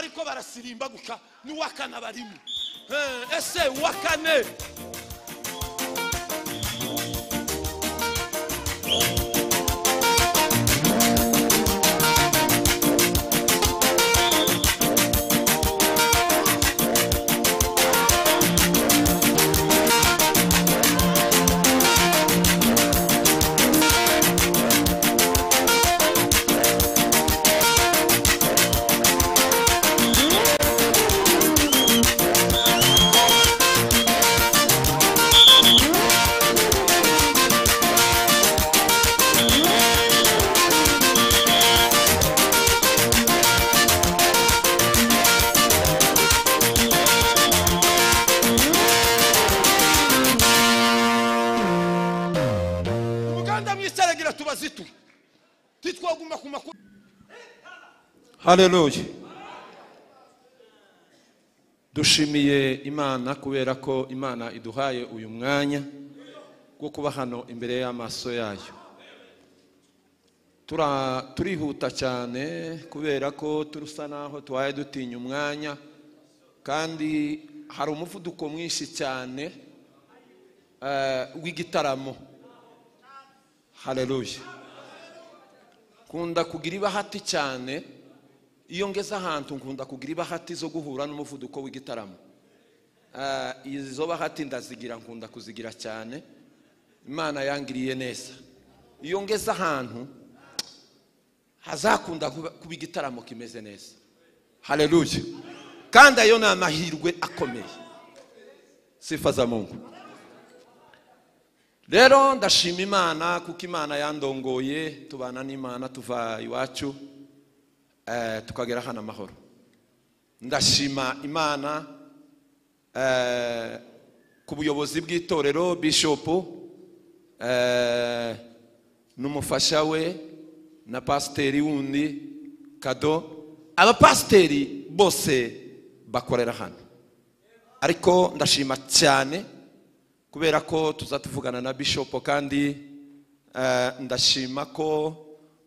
ariko barasirimba guca n'uwa kane barimo Eh, ese uwa kane umuganda mw'iseragira tubazituye titwaguma ku makuru haleluya dushimiye imana kubera ko imana iduhaye uyu mwanya wo kuba hano imbere y'amaso yayo Tura- turihuta cyane kubera ko turusa naho tubaye dutinya umwanya kandi hari umuvuduko mwinshi cyane eh, w'igitaramo haleluya nkunda kugira ibahati cyane iyo ngeze ahantu nkunda kugira ibahati zo guhura n'umuvuduko w'igitaramo Ah, izo bahati ndazigira nkunda kuzigira cyane imana yangiriye neza iyo ngeze ahantu hazakunda kuba kuba igitaramo kimeze neza haleluya kandi ayo ni amahirwe akomeye sifa za mungu rero ndashima imana kuko imana yandongoye tubana n'imana tuva iwacu eh, tukagera hano amahoro ndashima imana eh, ku buyobozi bw'itorero bishopu eh, n'umufasha we na pasiteri wundi kado abapasiteri bose bakorera hano ariko ndashima cyane kubera ko tuza tuvugana na bishopo kandi eh, ndashima ko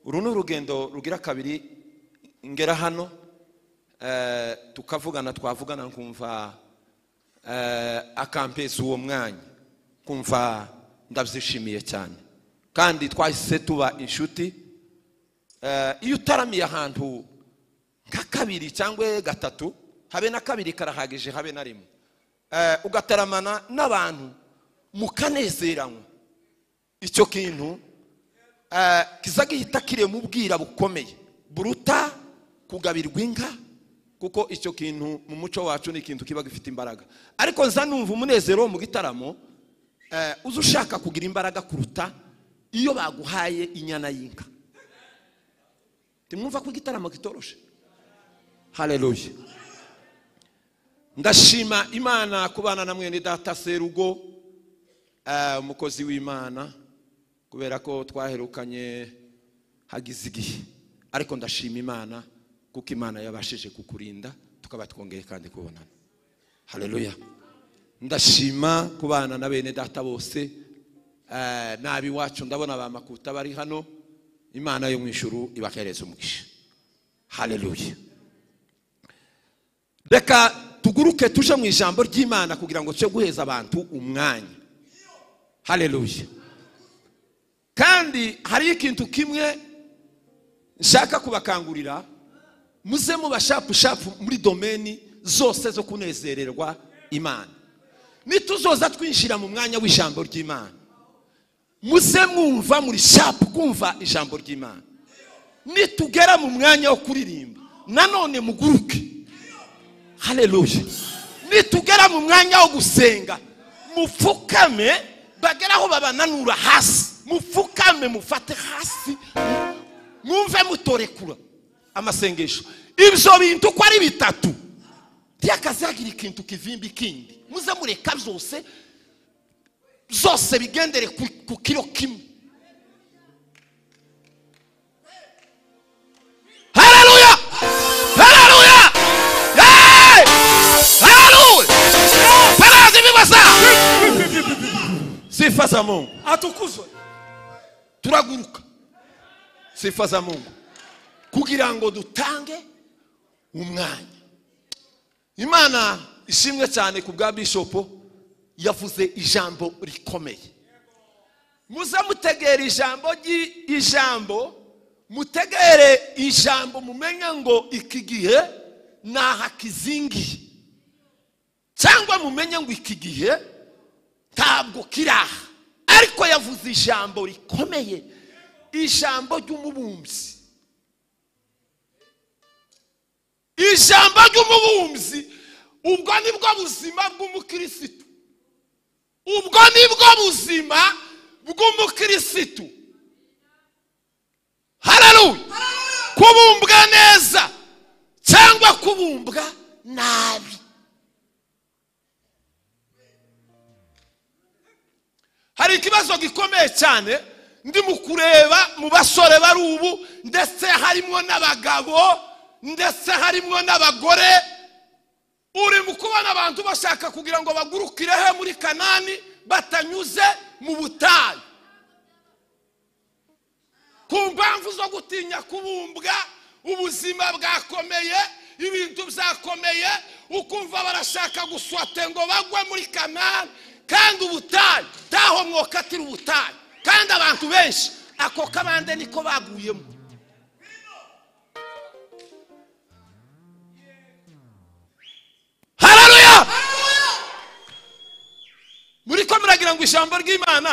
uru ni urugendo rugira kabiri ngera hano eh, tukavugana twavugana nkumva eh, akampeza uwo mwanya kumva ndabyishimiye cyane kandi twahise tuba inshuti Eh, iyo utaramiye ahantu nka kabiri cyangwa gatatu habe na kabiri karahagije habe na rimwe Eh, ugataramana n'abantu mukanezeranywa icyo kintu eh, kiza gihita kirema ubwira bukomeye buruta kugabirwa inka kuko icyo kintu mu muco wacu ni ikintu kiba gifite imbaraga ariko nza numva umunezero wo mu gitaramo eh, uza ushaka kugira imbaraga kuruta iyo baguhaye inyana y'inka timwumva ko igitaramo kitoroshe haleluya ndashima imana kubana na mwene data serugo eh, umukozi w'imana kubera ko twaherukanye hagize igihe ariko ndashima imana kuko imana yabashije kukurinda tukaba twongeye kandi kubonana haleluya ndashima kubana na bene data bose eh, n'ab'iwacu ndabona ba makuta bari hano imana yo mu ijuru ibahereza umugisha haleluya reka tuguruke tuje mu ijambo ry'imana kugira ngo tujye guheza abantu umwanya haleluya kandi hariyo ikintu kimwe nshaka kubakangurira muze muba shapu shapu muri domeni zose zo kunezererwa imana nituzoza twinjira mu mwanya w'ijambo ry'imana muze mwumva muri shapu kumva ijambo ry'imana nitugera mu mwanya wo kuririmba nanone muguruke haleluya nitugera mu mwanya wo gusenga mupfukame bagere aho babananura hasi mupfukame mufate hasi mwumve mutorekura amasengesho ibyo bintu uko ari bitatu byakazagira ikintu kivimba ikindi muze mureka byose zose bigendere ku, ku kiro kimwe haleluya haleluya Hey! haleluya parazi bibasa sifa za mungu atukuzwe turaguruka sifa za mungu kugira ngo dutange umwanya imana ishimwe cyane ku bwa bishopu yavuze ijambo rikomeye muze mutegera ijambo ry'i- ijambo mutegere ijambo mumenye ngo iki gihe ni ahakizingiye cyangwa mumenye ngo iki gihe ntabwo kiri aha ariko yavuze ijambo rikomeye ijambo ry'umubumbyi ijambo ry'umubumbyi ubwo nibwo buzima bw'umukirisitu ubwo nibwo buzima bw'umukirisitu hararuye kubumbwa neza cyangwa kubumbwa nabi hari ikibazo gikomeye cyane ndi mu kureba mu basore bari ubu ndetse harimo n'abagabo ndetse harimo n'abagore uri mu kubona abantu bashaka kugira ngo bagurukirehe muri kanani batanyuze mu butayu ku mpamvu zo gutinya kubumbwa ubuzima bwakomeye ibintu byakomeye ukumva barashaka guswate ngo bagwe muri kanani kandi ubutayu taho mwokatira ubutayu kandi abantu benshi ako kabande niko baguyemo hararuya muri ko muragira ngo ijambo ry'imana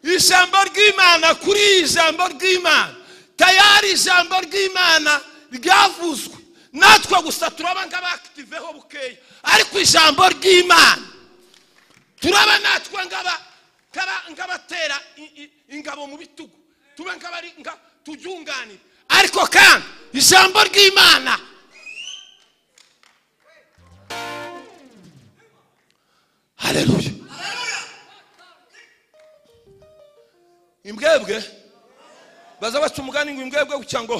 ijambo ry'imana kuri iri jambo ry'imana tayari ijambo ry'imana ryavuzwe natwe gusa turaba nk'abakitiveho bukeya ariko ijambo ry'imana turaba natwe ngaba nkaba- nk'abatera i- i- ingabo mu bitugu tube nk'abari nka- turyunganira ariko kandi ijambo ry'imana haleluya imbwebwe baza baca umugani ngo imbwebwe guca ngo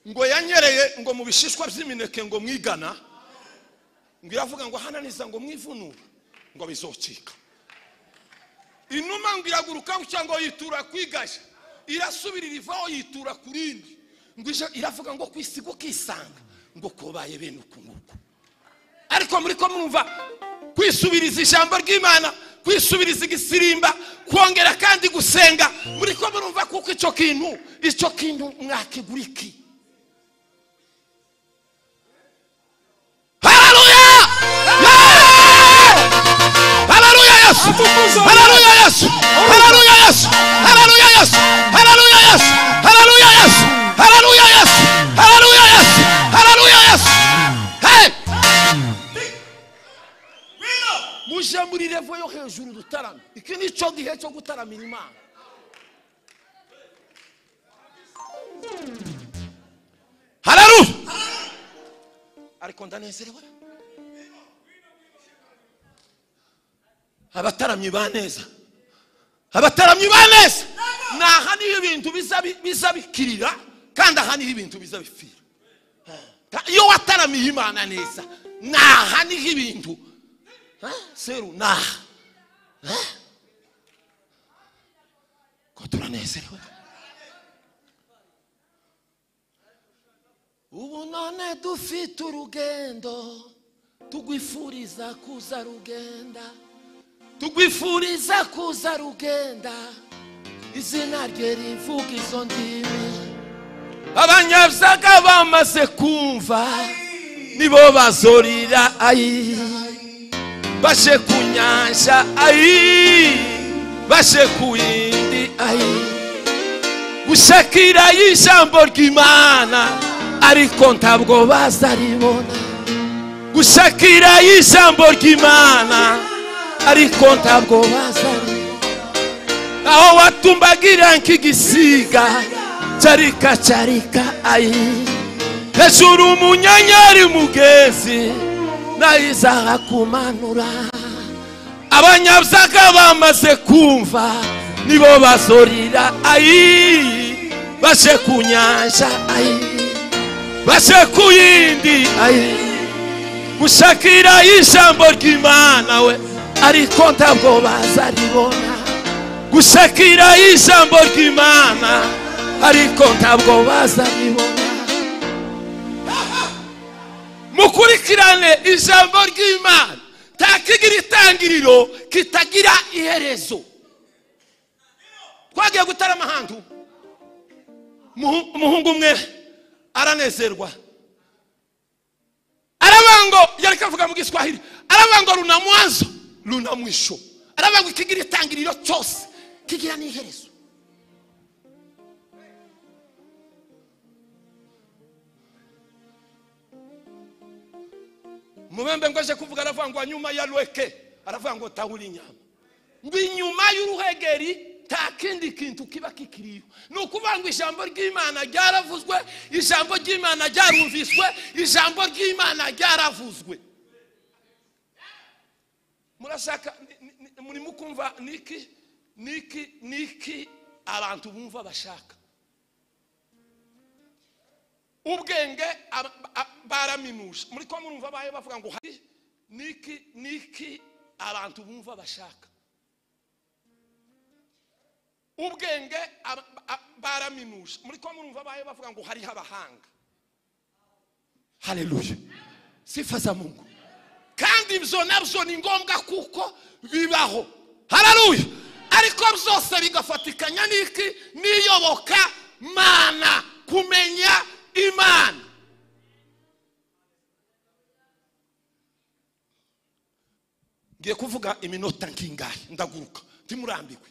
ngo yanyereye ngo mu bishishwa by'imineke ngo mwigana ngo iravuga ngo hananiza ngo mwivunura ngo bizocika inuma ngo iraguruka guca ngo yitura ku igashya irasubira irivaho yitura ku rindi ngo ije- iravuga ngo ku isigo ukisanga ngo kubaye bene uku nguku ariko muri ko mwumva kwisubiriza ijambo ry'imana kwisubiriza igisirimba kongera kandi gusenga muri ko murumva kuko icyo kintu icyo kintu mwakigura iki haleluya haleluya yesu haleluya yesu haleluya yesu haleluya yesu haleluya yesu haleluya yesu haleluya yesu haleluya yesu haleluya yesu hey muje muri revo yo hejuru dutarame iki ni cyo gihe cyo gutaramira imana hararu ariko ndanezerewe abataramyi ba neza abataramyi ba neza ni aha niho ibintu biza bi- biza bikirira kandi aha niho ibintu biza bipfira Ta- iyo wataramiye imana neza ni aha niho ibintu Ha? seru naha Ha? ko turanezerewe ubu none dufite urugendo tugwifuriza kuza rugenda tugwifuriza kuza rugenda izina rye rivuga izo ndimi abanyabyaga bamaze kumva nibo bazorira ayi bashe ku nyanja ayi bashe ku yindi ayi gushakira ijambo ry'imana ariko ntabwo bazaribona gushakira ijambo ry'imana ariko ntabwo bazaribona aho watumbagira nk'igisiga carika carika ayi hejuru umunyenyeri mugezi nayiza hakumanura abanyabyaga bamaze kumva nibo bazorira ayi baje ku nyanja ayi baje ku yindi ayi gushakira ijambo ry'imana we ariko ntabwo bazaribona gushakira ijambo ry'imana ariko ntabwo bazaribona mu mukurikirane ijambo ry'imana takigira itangiriro kitagira iherezo twagiye gutarama ahantu Muhu- umuhungu umwe aranezerwa arabango yari kavuga mu giswahili arabango runa mwanzo runa mwisho arabango ikigira itangiriro cyose kigira n'iherezo mubembe ngo aje kuvuga aravuga ngo nyuma ya rweke aravuga ngo tahura inyama ngo inyuma y'uruhegeri nta kindi kintu kiba kikiriyo ni ukuvuga ngo ijambo ry'imana ryaravuzwe ijambo ry'imana ryarumviswe ijambo ry'imana ryaravuzwe murashaka ni- ni- ni- murimo kumva niki niki niki abantu bumva bashaka ubwenge aba- ba- baraminuza muri ko murumva bayo bavuga ngo hari niki niki abantu bumva bashaka ubwenge aba- ba- baraminuza muri ko murumva bayo bavuga ngo hariho abahanga haleluya sifa za mungu kandi ibyo nabyo ni ngombwa kuko bibaho hararuya ariko byose bigafatikanya n'iki n'iyoboka mana kumenya imana ngiye kuvuga iminota nk'ingahe ndaguruka ntimurambiwe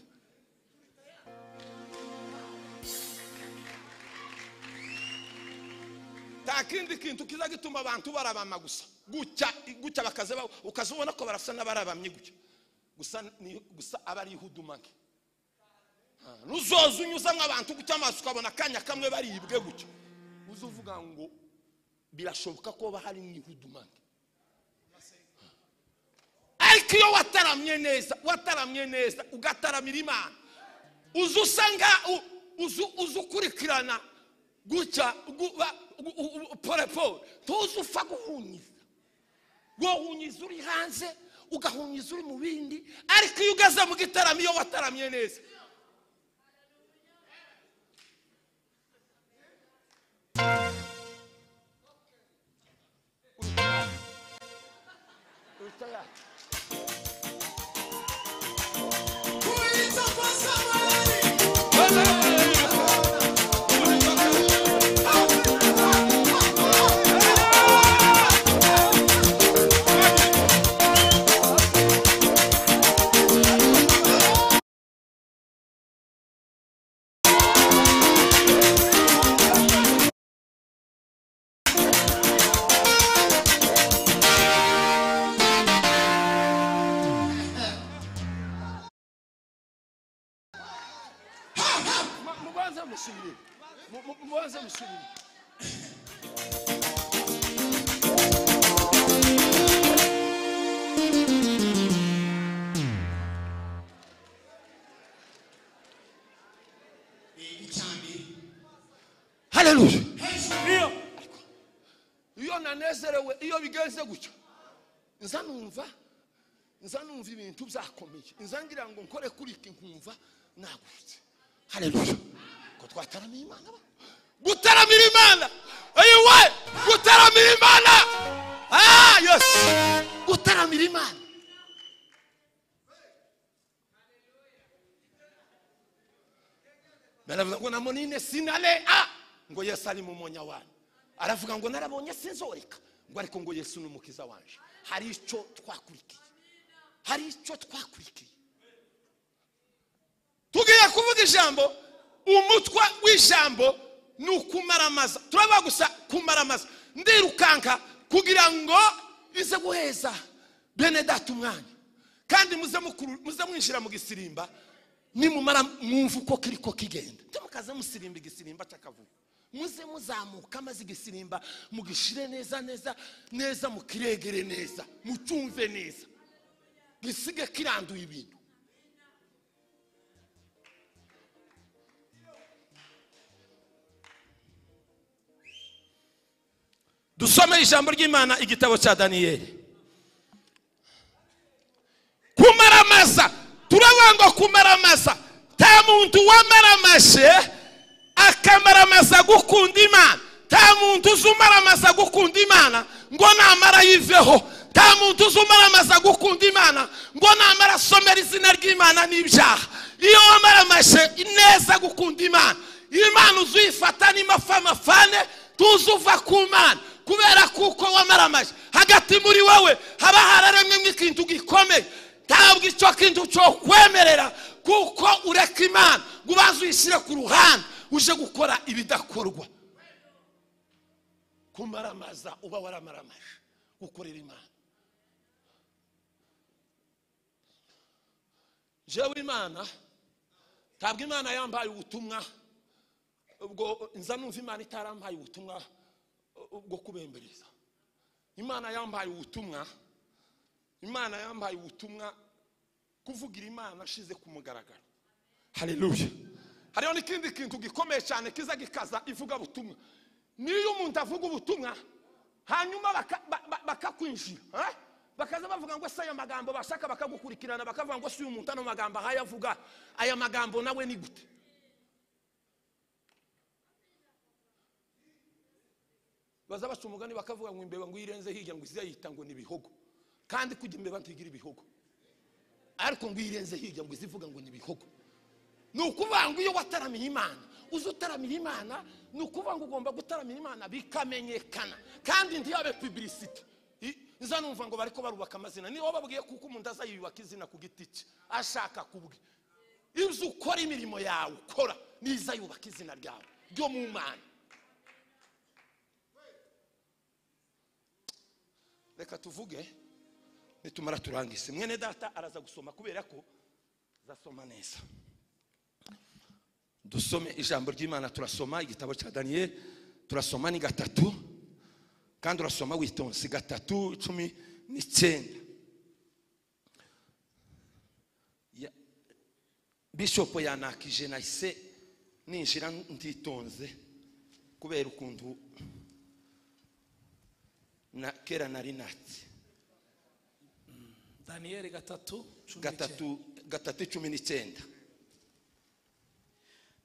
nta kindi kintu kiza gituma abantu barabama gusa gutya gutya bakaze ba- ukaza ubona ko barasa n'abarabamye gutya gusa ni- gusa aba ari ihudumage Ah, nuzoza unyuzamo abantu gutya amaso ukabona akanya kamwe baribwe gutya uzuvuga ngo birashoboka ko haba hari n'ihudumage ariko iyo wataramye neza wataramye neza ugataramira imana uza usanga uza ukurikirana gutya guba- gu- u- u- pole pole tuzi upfa guhunyiza wohunyiza uri hanze ugahunyiza uri mu bindi ariko iyo ugeze mu gitaramo iyo wataramye neza Urita yacu. Ma- mubanze musubire Mu- mu- mubanze musubire haleluya iyo iyo nanezerewe iyo bigenze gutyo nza numva nza numva ibintu byakomeye nza ngira ngo nkore kuri iki nkumva nagurutse haleluya ko twataramiye imana ba gutaramira imana eyiwe gutaramira imana ah yes gutaramira imana baravuga ngo namonine sinalea ngo yesu ari mu munya wanyu aravuga ngo narabonye sinzoreka ngo ariko ngo yesu ni umukiza wanje hari icyo twakurikiye hari icyo twakurikiye tugiye kuvuga ijambo umutwe w'ijambo ni ukumaramaza turaba gusa kumaramaza ndirukanka kugira ngo ize guheza bene data umwanya kandi muze mukuru- muze mwinjira mu gisirimba nimumara mwumva uko kiri ko kigenda ntimukaze musirimba igisirimba cy'akavuyo muze muzamuka maze igisirimba mugishire neza neza neza mukiregere neza mucyumve neza gisige kiranduye ibintu dusome ijambo ry'imana igitabo cya daniyeli kumaramaza turavuga ngo kumaramaza nta muntu wamaramashe akamaramaza gukunda imana nta muntu uzi umaramaza gukunda imana ngo namara yiveho nta muntu uzi umaramaza gukunda imana ngo namara asomera izina ry'imana n'ibyaha iyo wamaramaje ineza gukunda imana imana uzuyifata n'imafamafane tuzi uva ku mana kubera kuko wamaramaje hagati muri wowe haba hararemyemo ikintu gikomeye ntabwo icyo kintu cyo kwemerera kuko ureka imana ngo ubanze uyishyire ku ruhande uje gukora ibidakorwa kumaramaza uba waramaramaje gukorera imana jewe imana ntabwo imana yambaye ubutumwa ubwo nza numva imana itarampaye ubutumwa bwo kubembereza imana yambaye ubutumwa imana yambaye ubutumwa kuvugira imana ashize ku mugaragaro haleluya hariho n'ikindi kintu gikomeye cyane kiza gikaza ivuga butumwa niyo umuntu avuga ubutumwa hanyuma baka- ba- ba- bakakwinjira eh? bakaza bavuga ngo se aya magambo bashaka bakagukurikirana bakavuga ngo si uyu muntu ano magambo ahayavuga aya magambo nawe ni gute baza baca umugani bakavuga ngo imbeba ngo irenze hirya ngo ize yita ngo ni ibihogo kandi kujya imbeba ntigira ibihogo ariko ngo irenze hirya ngo ize ivuga ngo ni ibihogo ni ukuvuga ngo iyo wataramiye imana uzi utaramira imana ni ukuvuga ngo ugomba gutaramira imana bikamenyekana kandi ntiyabe pibirisite nza numva ngo bariko barubaka amazina niba babwiye kuko umuntu azayiyubaka izina ku giti cye ashaka kubwe ibyo ukora imirimo yawe ukora niza yubaka izina ryawe ryo mu mana reka tuvuge nitumara turangize mwene data araza gusoma kubera ko zasoma neza dusome ijambo ry'imana turasoma igitabo cya daniyeli turasoma ni gatatu kandi urasoma witonze gatatu icumi n'icyenda Ya- bishopo yanakije nahise ninjira ntitonze kubera ukuntu na kera nari natse daniyeli gatatu cumi n'icyenda. gatatu gatatu icumi n'icyenda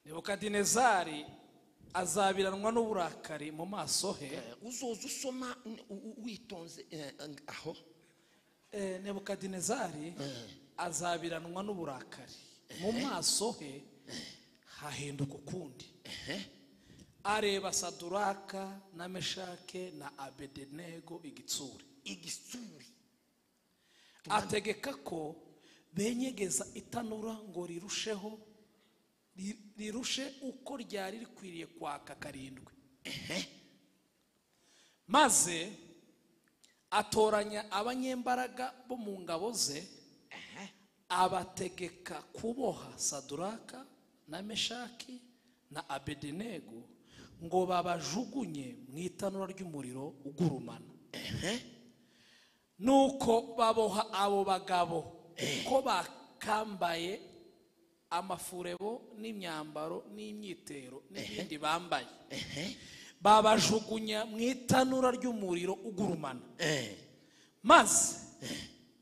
nebukadinezari azabiranwa n'uburakari mu maso he Eh, uzoza usoma n- u- u- witonze eh, ang- aho Eh, nebukadinezari azabiranwa n'uburakari mu maso he hahinduka ukundi areba saduraka na meshake na abedenego igitsure igisuri ategeka ko benyegeza itanura ngo rirusheho ri- rirushe uko ryari rikwiriye kwaka karindwi maze atoranya abanyembaraga bo mu ngabo ze abategeka kuboha saduraka na meshaki na abedenego ngo babajugunye mu itanura ry'umuriro ugurumana nuko baboha abo bagabo ko bakambaye amafurebo n'imyambaro n'imyitero n'ibindi bambaye babajugunya mu itanura ry'umuriro ugurumana maze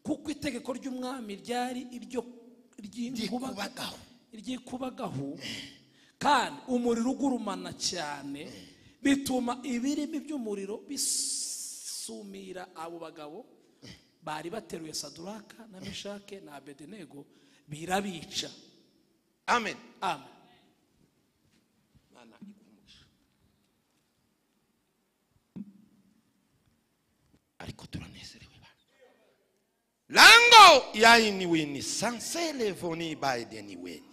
kuko itegeko ry'umwami ryari iryo ry'inkuba- iry'ikubagahu kandi umuriro ugurumana cyane bituma ibirimi by'umuriro bisumira abo bagabo bari bateruye saduraka na meshake na abedenego birabica amen amen Mana iguhe umugisha. ariko turanezerewe bana lango yainiwini sansele voni baideniweni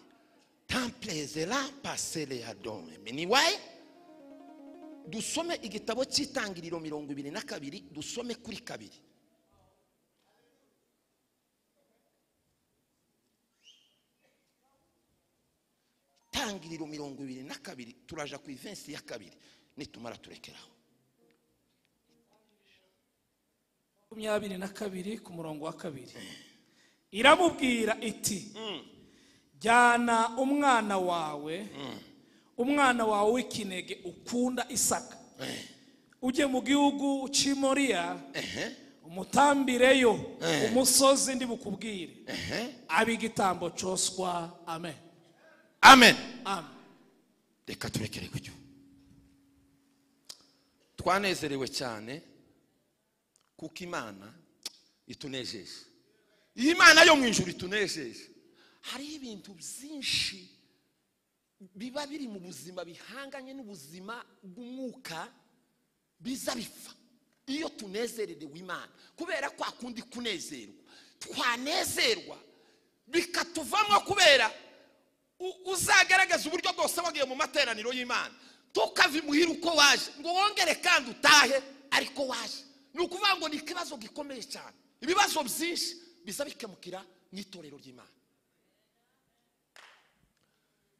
tamplezera pasele ya dome miniwaye dusome igitabo cy'itangiriro mirongo ibiri na kabiri dusome kuri kabiri itangiriro mirongo ibiri na kabiri turaja ku ivensi ya kabiri nitumara turekeraho makumyabiri na kabiri ku murongo wa kabiri iramubwira iti jyana umwana wawe umwana wawe w'ikinege ukunda isaka ujye mu gihugu cy'imoriya umutambireyo umusozi ndi bukubwire abe igitambo cyoswa amen amen amen reka turekere gutyo twanezerewe cyane kuko imana itunejeje iyi mana yo mu ijuru itunejeje hariho ibintu byinshi biba biri mu buzima bihanganye n'ubuzima bw'umwuka biza bipfa iyo tunezererewe imana kubera kwa kundi kunezerwa twanezerwa bikatuvamo kubera u- uzagaragaza uburyo bwose wagiye mu materaniro y'imana tukava imuhira uko waje ngo wongere kandi utahe ariko waje ni ukuvuga ngo ni ikibazo gikomeye cyane ibibazo byinshi biza bikemukira mu itorero ry'imana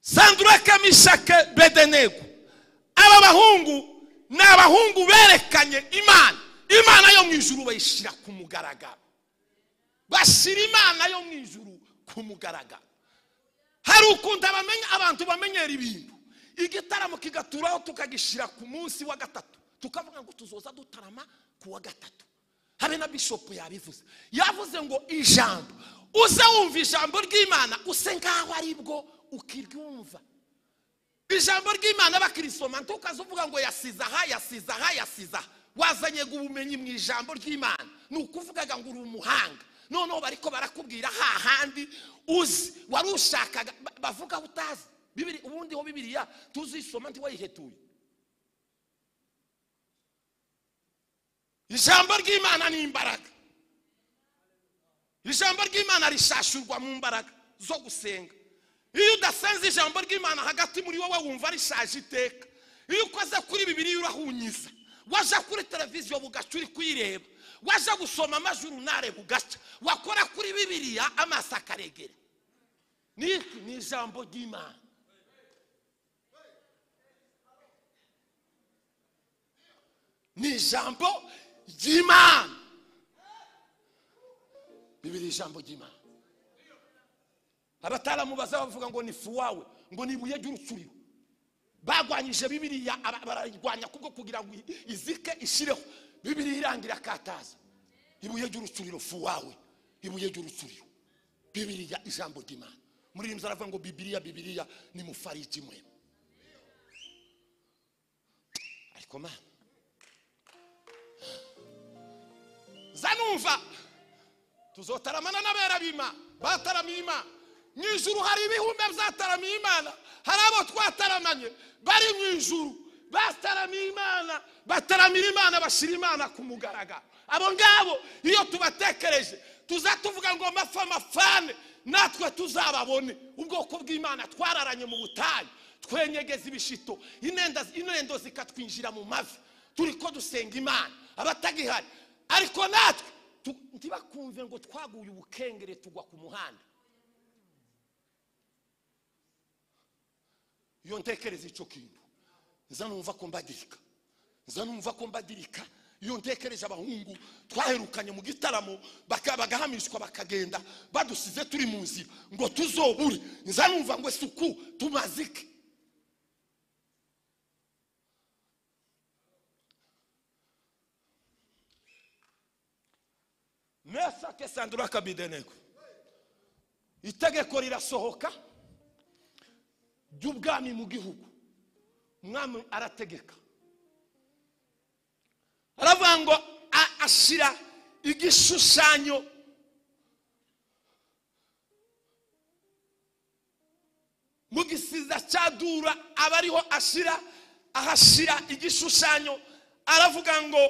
sandura kamishake bedenego aba bahungu ni abahungu berekanye imana imana yo mu ijuru bayishyira ku mugaragaro bashyira imana yo mu ijuru ku mugaragaro hari ukuntu abamenya abantu bamenyera ibintu igitaramo kigaturaho tukagishyira ku munsi wa gatatu tukavuga ngo tuzoza dutarama ku wa gatatu habe na bishopu yabivuze yavuze ngo ijambo uze wumva ijambo ry'imana use ngaho ari bwo ukiryumva ijambo ry'imana bakirisoma ntukaze uvuga ngo yasize aha yasize aha yasize aha wazanye ubumenyi mu ijambo ry'imana ni ukuvugaga ngo uri umuhanga noneho bariko barakubwira hahandi uzi wari ushakaga ba- bavuga utazi Bibiri- ubundi ho bibiriya tuzisoma ntiwayihetuye ijambo ry'imana ni imbaraga ijambo ry'imana rishashurwa mu mbaraga zo gusenga iyo udasenze ijambo ry'imana hagati muri wowe wumva rishaje iteka iyo ukoze kuri bibiri urahunyiza waja kuri televiziyo bugaca uri kuyireba waja gusoma amajuru nareba ugaca wakora kuri bibiriya amaso akaregera ni ni ijambo ry'imana ni ijambo ry'imana bibiri ijambo ry'imana abataramubaza bavuga ngo ni fuwawe ngo ni ibuye ry'urucuriro barwanyije bibiriya aba- barayirwanya kubwo kugira ngo i- izike ishireho bibiriya irangira akataza ibuye ry'urucuriro fuwawe ibuye ry'urucuriro bibiriya ijambo ry'imana muri rimwe aravuga ngo bibiriya bibiriya ni mufariji mwe ariko mana za numva tuzotaramana n'abera b'imana bataramiye imana mu ijuru hari ibihumbi byataramiye imana hari abo twataramanye bari mu ijuru bataramiye imana bataramira imana bashyira imana ku mugaragaro abo ngabo iyo tubatekereje tuza tuvuga ngo mafa mafane natwe tuzababone ubwoko bw'imana twararanye mu butayu twenyegeza ibishito inenda- inendo zikatwinjira mu mavi turi ko dusenga imana abatagihari ariko natwe tu- ntibakumve ngo twaguye ubukengere tugwa ku muhanda iyo ntekereza icyo kintu nza numva ko mbagirika nza numva ko mbagirika iyo ntekereje abahungu twaherukanye mu gitaramo baka- bagahamishwa bakagenda badusize turi mu nzira ngo tuzobure nza numva ngo suku tumazike mesake sandura kabidenego itegeko rirasohoka ry'ubwami mu gihugu umwami arategeka aravuga ngo a- ashyira igishushanyo mu gisiza cya dura aba ariho ashyira ahashyira igishushanyo aravuga ngo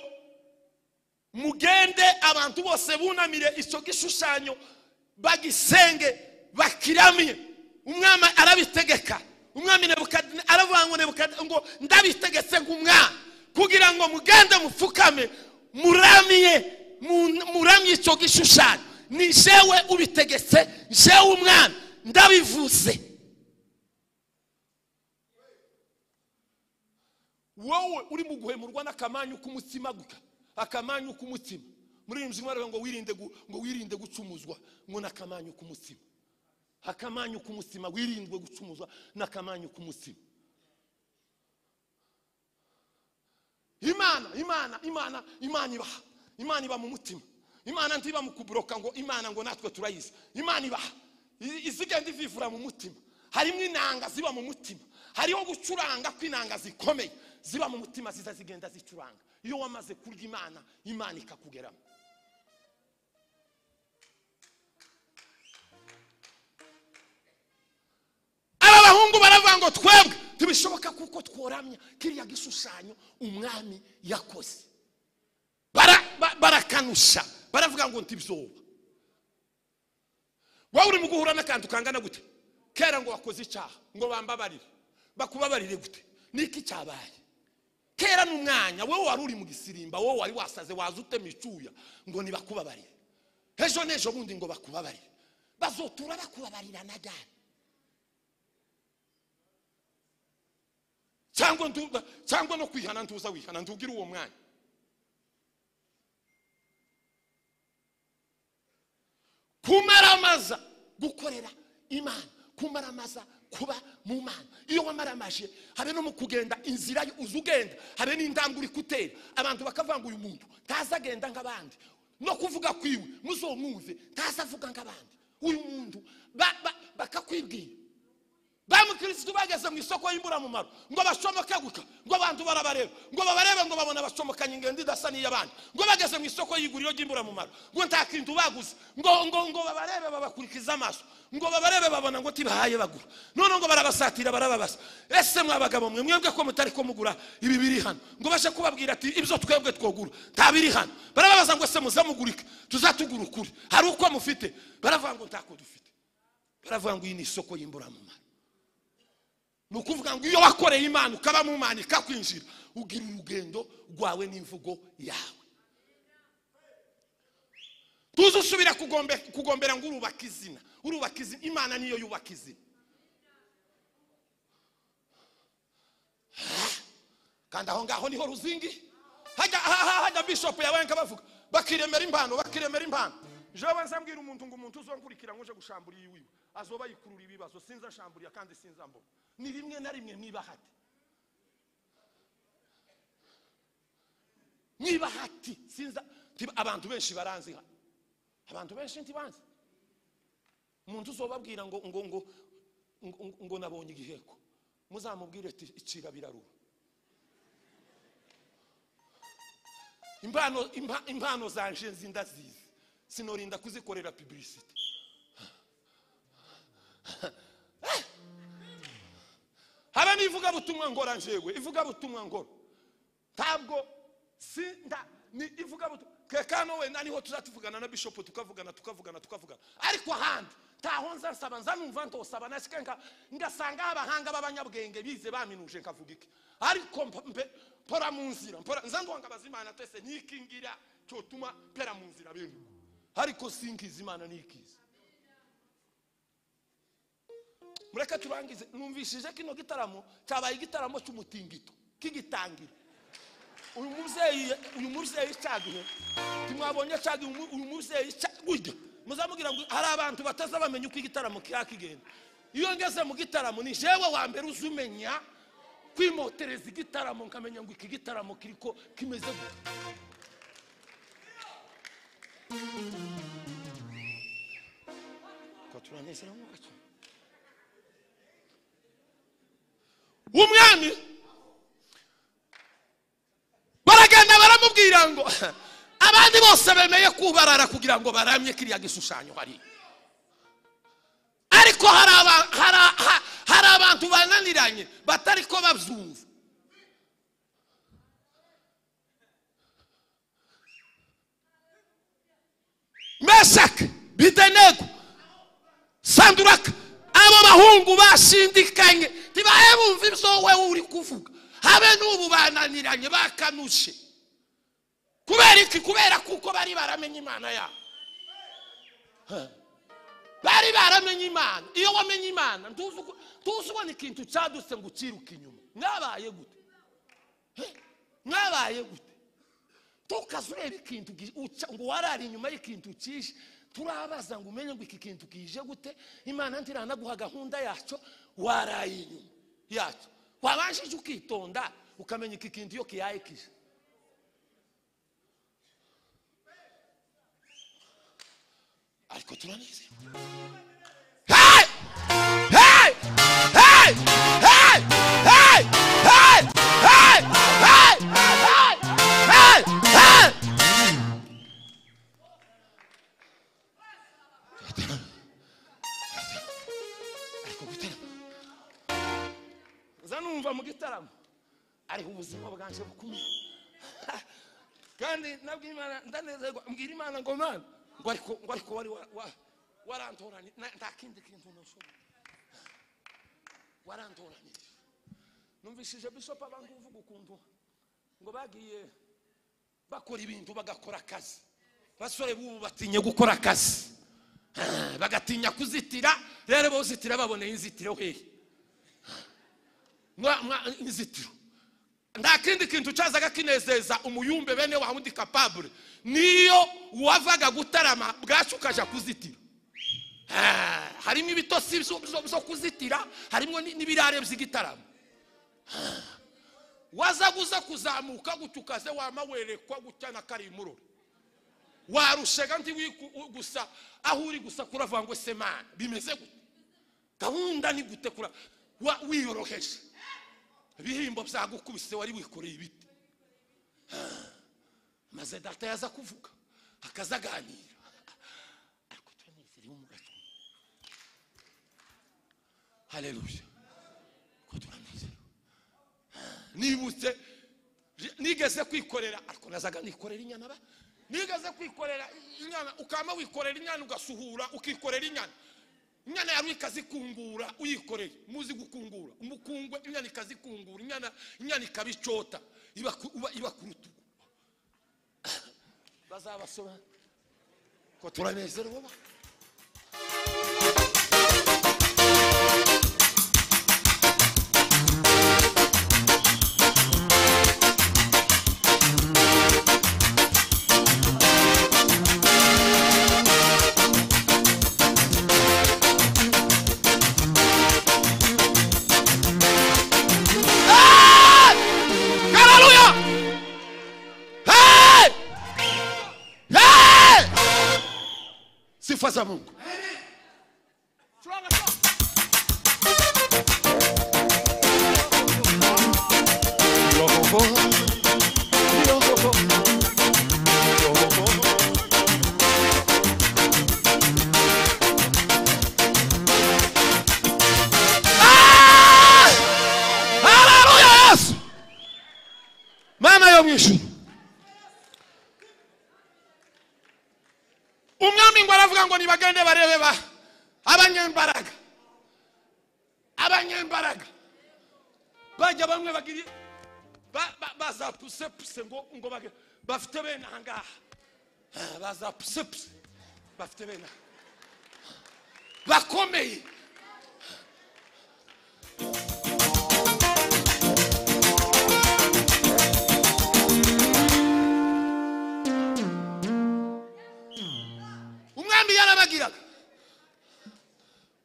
mugende abantu bose bunamire icyo gishushanyo bagisenge bakiramye umwami arabitegeka umwami Nebukadine- aravuga ngo Nebukadine- ngo ndabitegetse nk'umwami kugira ngo mugende mupfukame muramye mu- muramye icyo gishushanyo ni jewe ubitegetse jewe umwami ndabivuze wowe uri mu guhemurwa n'akamanyu k'umutima guka akamanyu k'umutima muri iyi nzu baravuga ngo wirinde gu- ngo wirinde gucumuzwa ngo n'akamanyu k'umutima akamanyu k'umutima wirindwe gucumuzwa n'akamanyu k'umutima imana imana imana imana ibaha imana iba mu mutima imana ntiba mu kuburoka ngo imana ngo natwe turayizi imana ibaha I- izigenda ivivura mu mutima harimo inanga ziba mu mutima hariho gucuranga kw'inanga zikomeye ziba mu mutima ziza zigenda zicuranga iyo wamaze kurya imana imana ikakugeramo aba bahungu baravuga ngo twebwe ntibishoboka kuko tworamya kiriya gishushanyo umwami yakoze Bara- ba- barakanusha baravuga ngo ntibyoba wowe uri mu guhura n'akantu kangana gute kera ngo wakoze icyaha ngo bambabarire bakubabarire gute niki cyabaye kera n'umwanya wowe wari uri mu gisirimba wowe wari wasaze waza utema icyuya ngo nibakubabarire ejo n'ejo bundi ngo bakubabarire bazotura bakubabarira na ryari cyangwa ndu- cyangwa no kwihana ntuza wihana ntugire uwo mwanya kumaramaza gukorera imana kumaramaza kuba mu mana iyo wamaramaje habe no mu kugenda inzira yo- uza ugenda habe n'indanga uri kutera abantu bakavuga ngo uyu muntu ntazi agenda nk'abandi no kuvuga kwiwe muzomwumve ntazi avuga nk'abandi uyu muntu ba- ba- bakakwibwira bamukirisitu bageze mu isoko y'imburamumaro ngo bashomoke guka ngo abantu barabareba ngo babarebe ngo babona basomokanye ingendo idasa n'iy'abandi ngo bageze mu isoko y'iguriro ry'imburamumaro ngo nta kintu baguze ngo ngo ngo babarebe babakurikiza amaso ngo babarebe babona ngo tibahaye bagura none ngo barabasatira barababaza ese mwa bagabo mwe mwebwe ko mutari ko mugura ibi biri hano ngo bashe kubabwira ati ibyo twebwe twogura nta biri hano barababaza ngo ese muzamugurike tuzatugura ukuri hari uko mufite baravuga ngo ntako dufite baravuga ngo iyi ni isoko y'imburamumaro ni ukuvuga ngo iyo wakoreye imana ukaba mu mana ikakwinjira ugira urugendo rwawe n'imvugo yawe tuzi usubira kugombe- kugombera ngo urubaka izina urubaka izina imana niyo yubaka izina Ah, kandi aho ngaho niho ruzingi hajya aha- hajya bishopu yabaye nkabavuga bakiremera impano bakiremera impano jewe nzambwira umuntu ngo umuntu uzonkurikira ngo uje gushambura iyi wiwe azoba yikurura ibibazo sinzashamburira kandi sinzambura ni rimwe na rimwe mwibahati mwibahati sinza Nti- abantu benshi baranzi hano abantu benshi ntibanzi umuntu uzobabwira ngo ngo ngo ngo- ngo- ngo nabonye igiheko muzamubwire ati icira birarura impano impa- impano zanje nzi ndazizi sinorinda kuzikorera publicity haba n'ivugabutumwa ngora njyewe ivugabutumwa ngora ntabwo si nda ni ivugabutumwa kekano wenda niho tuzatuvugana na bishopu tukavugana tukavugana tukavugana ariko ahandi ntaho nza nsaba nza numva ntosaba nasike nka ngasanga abahanga b'abanyabwenge bize baminuje nkavuga iki ariko mp- mpe mpora mu nzira mpora nza ndongabaza imana twese n'iki ngira cyotuma mpera mu nzira bene uko. ariko sinkiza imana nikiza mureke turangize numvishije kino gitaramo cyabaye igitaramo cy'umutingito k'igitangira uyu mubyeyi uyu mubyeyi cyagihe ntimwabonye cyagihe umu- uyu mubyeyi cyagihe muzamubwira ngo hari abantu bataza bamenya uko igitaramo kiba kigenda iyo ngeze mu gitaramo ni jewe wa mbere uza umenya kwimotereza igitaramo nkamenya ngo iki gitaramo kiri ko kimeze gute Ko turanezerewe mu gace. umwami baragenda baramubwira ngo abandi bose bemeye kubarara kugira ngo baramye kiriya gishushanyo hari ariko hari aba- hari- ha- hari abantu bananiranye batari ko babyumva meshaki bidenego sanduraka abo bahungu bashindikanye ntibahe bumva ibyo wowe uri kuvuga habe n'ubu bananiranye bakanushe kubera iki kubera kuko bari baramenye imana yabo Ha. bari baramenye imana iyo wamenye imana ntuzi uko- ntuzi ubona ikintu cyadutse ngo ukiruke inyuma mwabaye gute He? mwabaye gute tukaza ureba ikintu gi- uca- ngo warari inyuma y'ikintu kije turabaza ngo umenye ngo iki kintu kije gute imana ntiranaguha gahunda yacyo waraye inyuma yacyo wabanjije ukitonda ukamenya iki kintu iyo kiyaye kije ariko turanezerewe Hey! Hey! Hey! Hey! Hey! Hey! Hey! Hey! Hey! Hey! kuva mu gitaramo ariho ubuzima bwanjye bukomeye kandi nabwo imana ndanezerwa mbwira imana ngo mana ngo ariko ngo ariko wari wa- wa- warantoranye na- nta kindi kintu nashobora warantoranyije numvishije bishop abanga uvuga ukuntu ngo bagiye bakora ibintu bagakora akazi basore b'ubu batinye gukora akazi Ah, bagatinya kuzitira rero bawuzitira baboneye inzitiro hehe Mwa- mwa- inzitiro nta kindi kintu cyazaga kinezeza umuyumbe bene wa wundi kapabure niyo wavaga gutarama bwacu ukajya kuzitira Ah, harimo ibitosi byo- byo byo kuzitira harimo ni- n'ibirare by'igitaramo Ah, waza guza kuzamuka gutya ukaze wamawerekwa gutya na karimurore warushega ndi wiku- u- gusa aho uri gusa kuravuga ngo se mana bimeze gute gahunda ni gute kura wa- wiyoroheje ibihembo byagukubise wari wikoreye ibiti Ah, maze data yaza kuvuga akazaganira ariko turanezere mu gacu haleluya ko turanezerewe nibutse nigeze kwikorera ariko nazaga nikorera inyana ba nigeze kwikorera inyana ukama wikorera inyana ugasuhura ukikorera inyana inyana yari ikazikungura uyikoreye muzi gukungura umukungwe inyana ikazikungura inyana inyana ikabicota iba ku- uba- iba ku rutugu bazabasobanura ko turanezerewe ba Hallelujah! Hey! Hey! Sifa za Mungu. Hallelujah! Yesu! mana yo mu ijuru umwami ngo aravuga ngo nibagende barebe ba abanyembaraga abanyembaraga bajya bamwe bagiri ba- ba- bazapusepuse ngo ngo bage- bafite bene ahangaha Ah, bazapusepuse bafite bene aha. bakomeye umwami yarabagiraga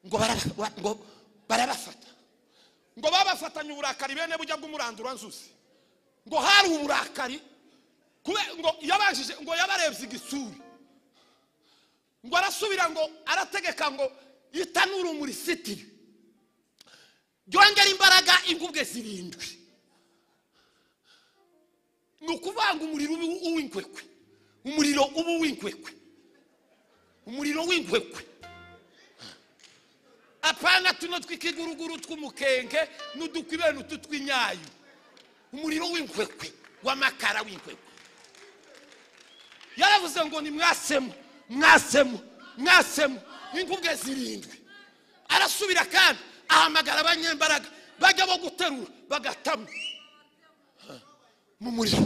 ngo baraba- wa- ngo barabafata ngo babafatanye uburakari bene bujya bw'umurandura nzuzi ngo hari uburakari kube- ngo yabajije ngo yabarebye igisuri ngo arasubira ngo arategeka ngo itanura umurisitiri ryongera imbaraga ingubwe zirindwi ni ukuvanga umuriro ubu- uw'inkwekwe umuriro uba uw'inkwekwe umuriro w'inkwekwe apana tuno tw'ikiguruguru tw'umukenke n'udukwi bene utu tw'inyayo umuriro w'inkwekwe w'amakara w'inkwekwe yaravuze ngo ni mwasemu mwasemu mwasemu ingubwe zirindwi arasubira kandi ahamagara abanyembaraga bajya bo guterura bagatamo Ha, mu muriro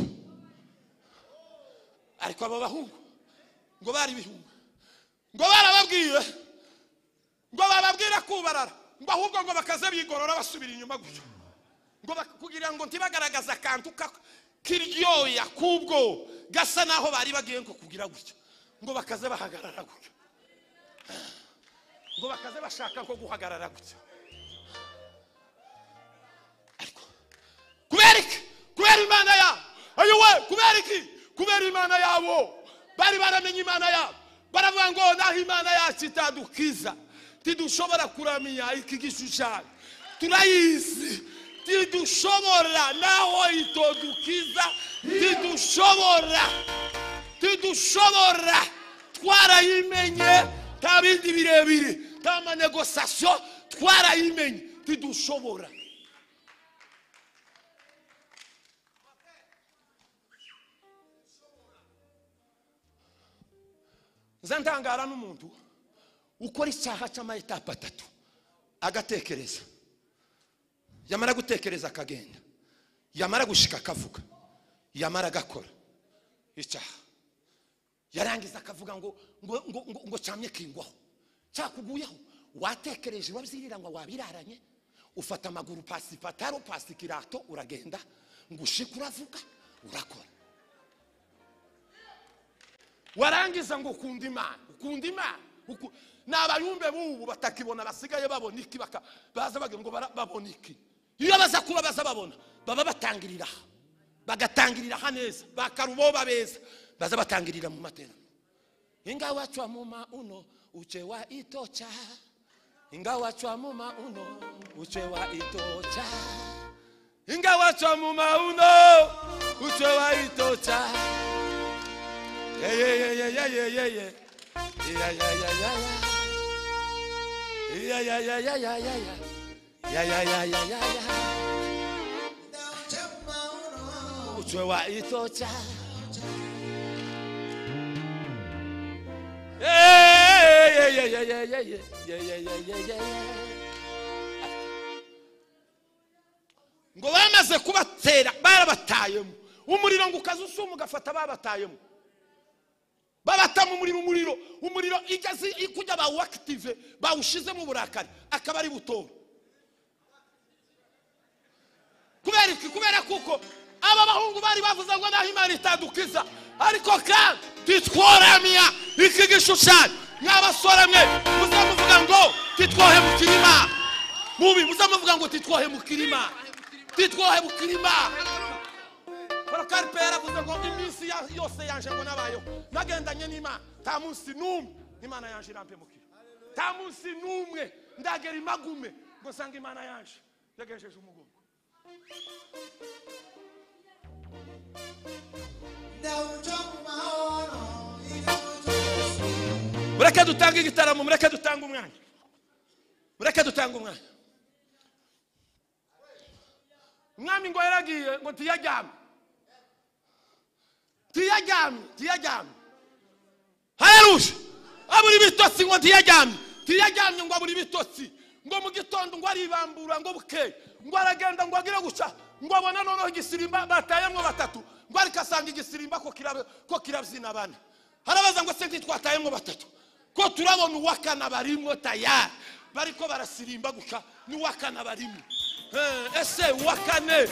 ariko abo bahungu ngo bari ibihumbi ngo barababwiye ngo bababwire kubarara ngo ahubwo ngo bakaze bigorora basubira inyuma gutyo ngo bak- kugira ngo ntibagaragaze akantu ka- kiryoya k'ubwo gasa naho bari bagiye ngo kugira gutyo ngo bakaze bahagarara gutyo ngo bakaze bashaka nko guhagarara gutyo ariko kubera iki kubera imana yabo ayowe kubera iki kubera imana yabo bari baramenye imana yabo baravuga ngo naho imana yacu itadukiza ntidushobora kuramya iki gishushanyo turayizi ntidushobora naho itodukiza ntidushobora ntidushobora twarayimenye nta bindi birebire nta manegosasiyo twarayimenye ntidushobora nza ndangara n'umuntu ukora icyaha cy'amayetape atatu agatekereza yamara gutekereza akagenda yamara gushika akavuga yamara agakora icyaha yarangiza akavuga ngo ngo ngo ngo, ngo cyamye kingwaho cyakuguyeho watekereje wabyirira ngo wabiraranye ufata amaguru pasi pataro pasi kirato uragenda ngo ushike uravuga urakora warangiza ngo ukunda imana ukunda imana uku- ni abayumbe b'ubu batakibona basigaye babona iki baka- baza bagira ngo bara- babona iki iyo baza kuba baza babona baba batangirira aha bagatangirira aha neza bakaruboba beza baza batangirira mu materaniro ingawa chwa muma uno uchewa itocha ingawa chwa muma uno uchewa itocha ingawa chwa muma uno uchewa itocha yeah, yeah, yeah, yeah, yeah, yeah, yeah, yeah. Yeah, yeah, yeah, yeah, yeah. Yeah, yeah, yeah, yeah, yeah, yeah, yeah. Yeah, yeah, yeah, yeah, yeah, yeah. uchewa itocha Yeah, yeah, yeah, yeah, yeah, yeah, yeah, yeah, yeah, yeah, yeah, yeah. ngo bamaze kubatera barabatayemo umuriro ngo ukaza usuma ugafata babatayemo babatamo umuriro umuriro umuriro igeze kujya bawuwakitive bawushizemo uburakari akaba ari butora kubera iki kubera kuko aba bahungu bari bavuze ngo naho imana itadukiza ariko kandi titworamya iki gishushanyo mw'abasore mwe muze muvuga ngo titwohemukira imana mubi muze muvuga ngo titwohemukira imana titwohemukira imana porokaripe yaravuze ngo iminsi ya- yose yanje ngo nabayeho nagendanye n'imana nta munsi n'umwe imana yanje irampemukira nta munsi n'umwe ndagera imagume ngo nsanga imana yanje yagenjeje umugongo mureke dutange igitaramo mureke dutange umwanya mureke dutange umwanya umwami ngo yaragiye ngo tiyaryame tiyaryame tiyaryame haleluya abura ibitotsi ngo ntiyaryamye ntiyaryamye ngo abura ibitotsi ngo mu gitondo ngo aribambura ngo bukeye ngo aragenda ngo agire guca ngo abona noneho igisirimba batayemwo batatu ngo ariko asanga igisirimba ko kirab- ko kirabyina bane harabaza ngo se ntitwatayemwo batatu ko turabona uwa kane barimwo tayari bariko barasirimba guca n'uwa kane barimo Eh, ese uwa kane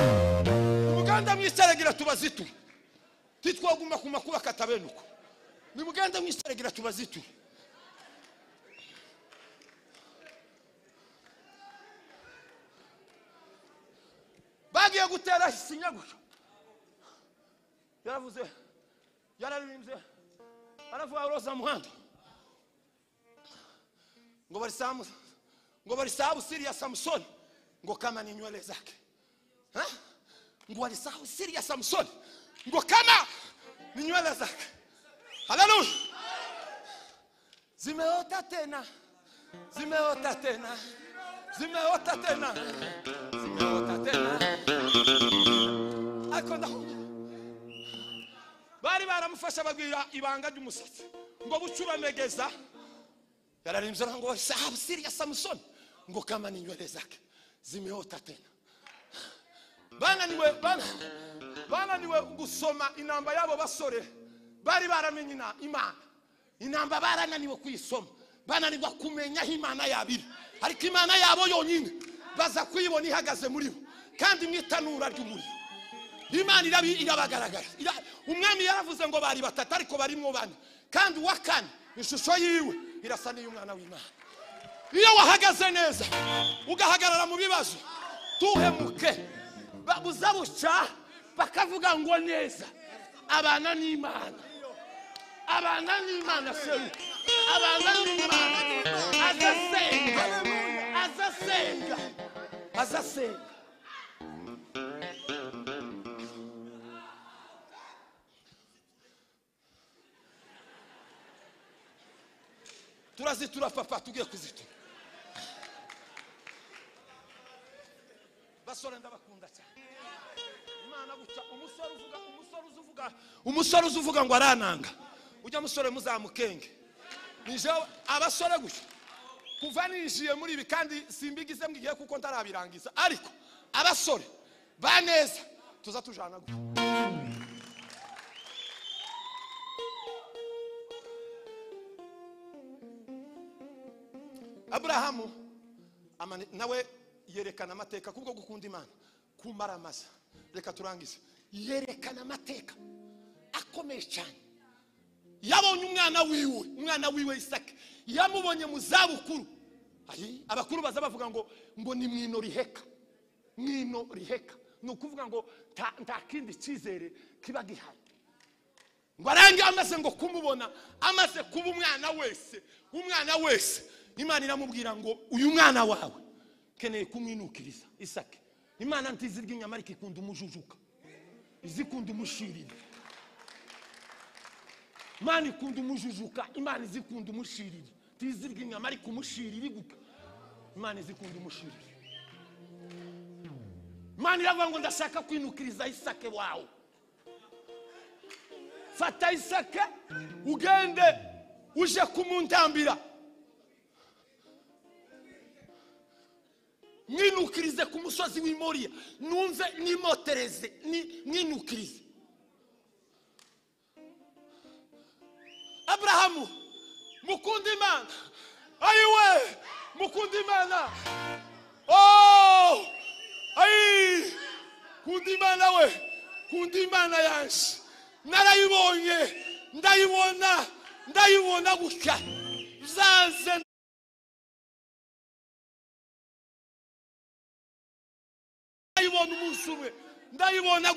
nimugende mwiseregera tubazituye titwaguma ku makuba katabenuka nimugende mwiseregera tubazituye bagiye gutera isinya gusa yaravuze yararirimbye aravuga roza muhanda ngo barisamu ngo barisabu siriya samusoni ngo kama ni nywele zake Eh? ngo walisahau siri ya samsoni ngo kama ni nywele zake haleluya zimeota tena zimeota tena zimeota tena zimeota tena ariko ndakumva bari baramufasha bagwira ibanga ry'umusatsi ngo bucuramegeza yararimbye ngo walisahau siri ya samsoni ngo kama ni nywele zake zimeota tena bananiwe bana- bananiwe gusoma inamba y'abo basore bari baramenye ina- imana inamba barananiwe kuyisoma bananirwa kumenya aho imana yabiri ariko imana yabo yonyine baza kuyibona ihagaze muri bo kandi mu itanura ry'umuriro imana irabi- irabagaragara Ira- umwami yaravuze ngo bari batatu ariko barimo bane kandi uwa kane ishusho yiwe irasa n'iy'umwana w'imana iyo wahagaze neza ugahagarara mu bibazo tuhemuke ba- buza buca bakavuga ngo neza abana n'imana abana n'imana seru abana n'imana azasenga azasenga azasenga turazitura papa tugiye kuzitura basore ndabakunda cyane imana guca umusore uvuga umusore uzi uvuga umusore uzi uvuga ngo arananga ujya musore muzamukenge nije abasore gusa kuva ninjiye muri ibi kandi simbigize mbwigiye kuko ntarabirangiza ariko abasore ba neza tuza tujana gutya aburahamu amane- nawe yerekana amateka kubwo gukunda imana kumaramaza reka turangize yerekana amateka akomeye cyane yabonye umwana wiwe umwana wiwe isake yamubonye mu zabukuru Ayi, abakuru baza bavuga ngo ngo ni mwino riheka mwino riheka ni ukuvuga ngo nta- nta kindi cyizere kiba gihari ngo arange amaze ngo kumubona amaze kuba umwana wese umwana wese imana iramubwira ngo uyu mwana wawe keneye kumwinukiriza isake imana ntizi ry'inyama ariko ikunda umujujuka izikunda umushirira imana ikunda umujujuka imana izikunda umushirira ntizi ry'inyama ariko umushirira iguka imana izikunda umushirira imana iravuga ngo ndashaka kwinukiriza isake wawe fata isake ugende uje kumuntambira mwinukirize ku musozi w'i Moriya numve nimotereze ni- mwinukirize aburahamu mukunda imana ayiwe mukunda imana Oh! ayi kunda imana we kunda imana yanjye narayibonye ndayibona ndayibona gutya zanze ndayibona umunsi umwe ndayibona